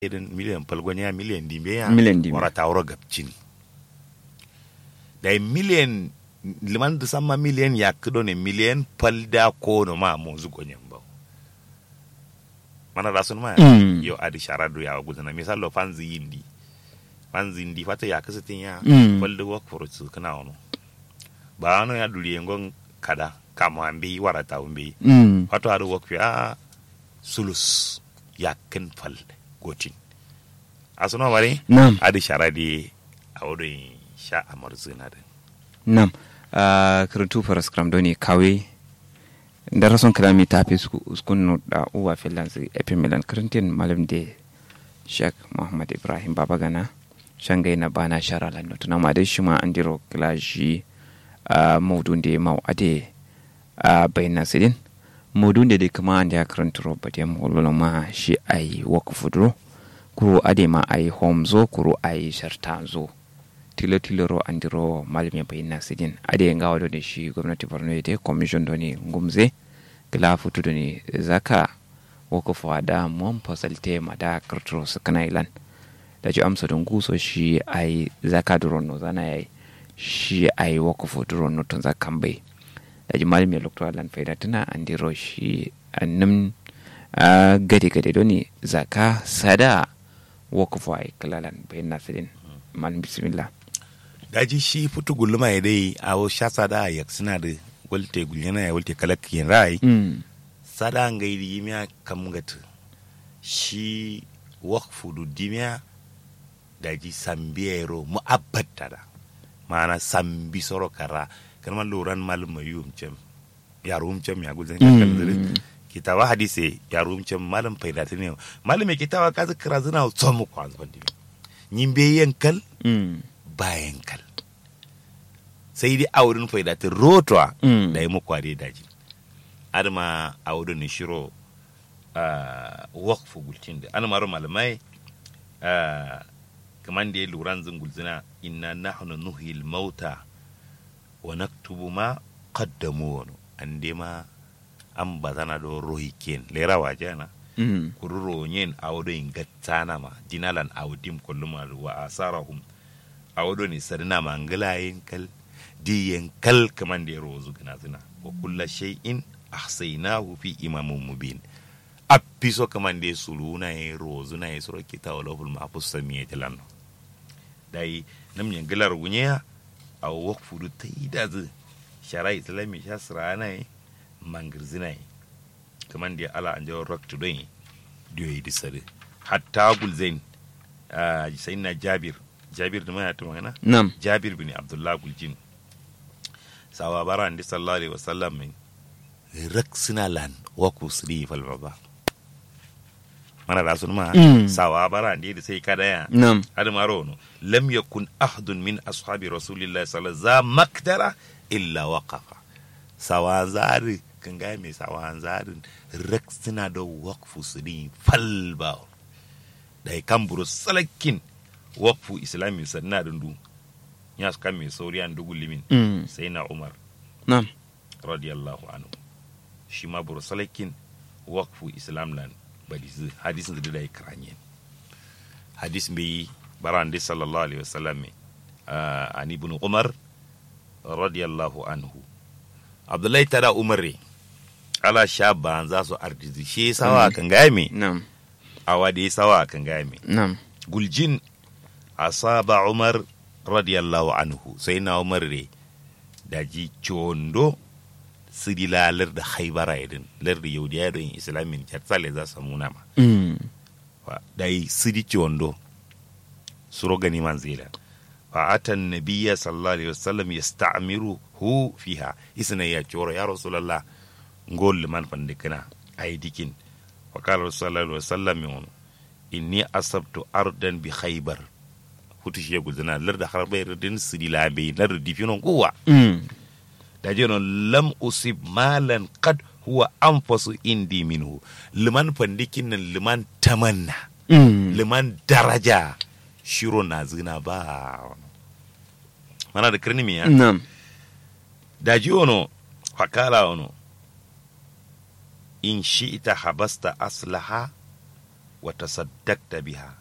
irin miliyan palgonya miliyan dimbe ya Miliyan dimbe. wara tawro gabcin da miliyan liman da sama miliyan ya kido ne miliyan palda ko no ma mo zugo nyam ba mana rasun ma Mm. yo adi sharadu ya gudana misalo fanzi yindi fanzi yindi fata ya kasatin ya Mm. palda wa korotu kana ono ba ano ya duli ngon kada kama ambi wara tawmbi Mm. wato aɗa wokfi a sulus yakken fal gotin asuno mari Nam. adi sharadi a woɗo sha amar zinade Nam. Uh, karantu faras kram doni kawe ndara son kalami tafi skun no da uwa finlands epi milan karantin malam de Sheikh Muhammad Ibrahim Babagana shangai na bana shara lan no tuna ma de shima andiro klashi uh, maudun de mau ade uh, bayna sidin maudun de de kama ande karanturo bade mo ma shi ai wakfudro kuro ade ma ai homzo kuro ai shartanzo tilo tiloro andiro malami bayna sidin ade ngawa do ne shi gwamnati Borno de commission do ni ngumze kila futu do ni zaka woko fada mon fasalte ma da karturo sakana ilan da ji amsa don guso shi ai zaka duron no zana yayi shi ai woko fu duron no tun zakan bai da ji malami lokto alan faida tana andiro shi annum a gade gade do ni zaka sada woko fu ai kalalan bai nasirin malam bismillah daji shi futu guluma ya dai a wo sha sada yak suna da walte gulyana ya walte kalak yin rai mm. sada ngai di miya kam gata shi wakfu du dimiya daji sambiyero mu abbata da mana sambi soro kara kalma loran malum mayum cem yarum cem ya gulzan Mm. kan zire kitawa hadise yarum cem malum faida tane malum me kitawa kaza kira zina tsomu kwa zban dimi nyimbe yankal Mm. bayan kal sai dai aurin faida ta rotwa Mm. da yi muku dai daji adama a wurin ni shiro a wakfu gulcin da an maro malamai ah, kaman da ya lura zan gulzina inna nahnu nuhil mauta wa naktubu ma qaddamu wani an dai ma an bazana do rohi ken lera waje na Mm. kururo yin awdo in gattana ma dinalan awdim kullum wa asarahum awdo ni sarina mangala yin kal di yin kal kaman da rozu gina zina wa kulla shay'in ahsaynahu fi imamin mubin appiso kaman da suluna yin rozu na yin sura kita wa lahul mahfuz samiya tilan dai nam yin galar gunya a wakfu du taida zu shara islami shasra na yi mangirzina yi kaman da ala an jawar rock today da yi di sare hatta gulzain sai na jabir jabir da mana ta magana Nam. jabir bin abdullah guljin sawa bara andi sallallahu alaihi wasallam min rak sina lan wa ku sri fal baba mana da sun ma Mm. sawa bara andi da sai kada ya Nam. hada maro no lam yakun ahadun min ashabi rasulillahi sallallahu alaihi wasallam maktara illa waqafa sawa zari kan ga mai sawa zarin rak suna da waqfu siri falba da kan buru salakin waqfu islami sanna dundu ya suka mai sauri an dugu limin Mm. sai na umar Nam. radiyallahu anhu shi ma buru salakin waqfu islam lan badizu hadisin da da kranye hadis bi baran di sallallahu alaihi wasallam uh, an ibn umar radiyallahu anhu abdullahi tada umare ala shaban za su ardizi shi sawa kan game Nam. awa da sawa kan game Nam. guljin asaba umar radiyallahu anhu sai na umar re da ji condo sidi la lar da haibara idin lar da yaudiya don islamin jatsale za su muna ma Mm. Fa- da yi sidi condo suro gani man zela fa atan nabiyya sallallahu alaihi wasallam yasta'miru hu fiha isna ya coro ya rasulullah ngol man fande kana ay dikin wa qala sallallahu alaihi wasallam yon inni asabtu ardan bi khaybar hutu shi gudana lar da harbayar din sidi labe lar difinon kuwa Mm. da je non lam usib malan qad huwa anfasu indi minhu liman fandikin nan liman tamanna Mm. liman daraja shiro na zina ba mana da kirni miya Nam. da ji ono fakala ono in shi ita habasta aslaha wa tasaddaqta biha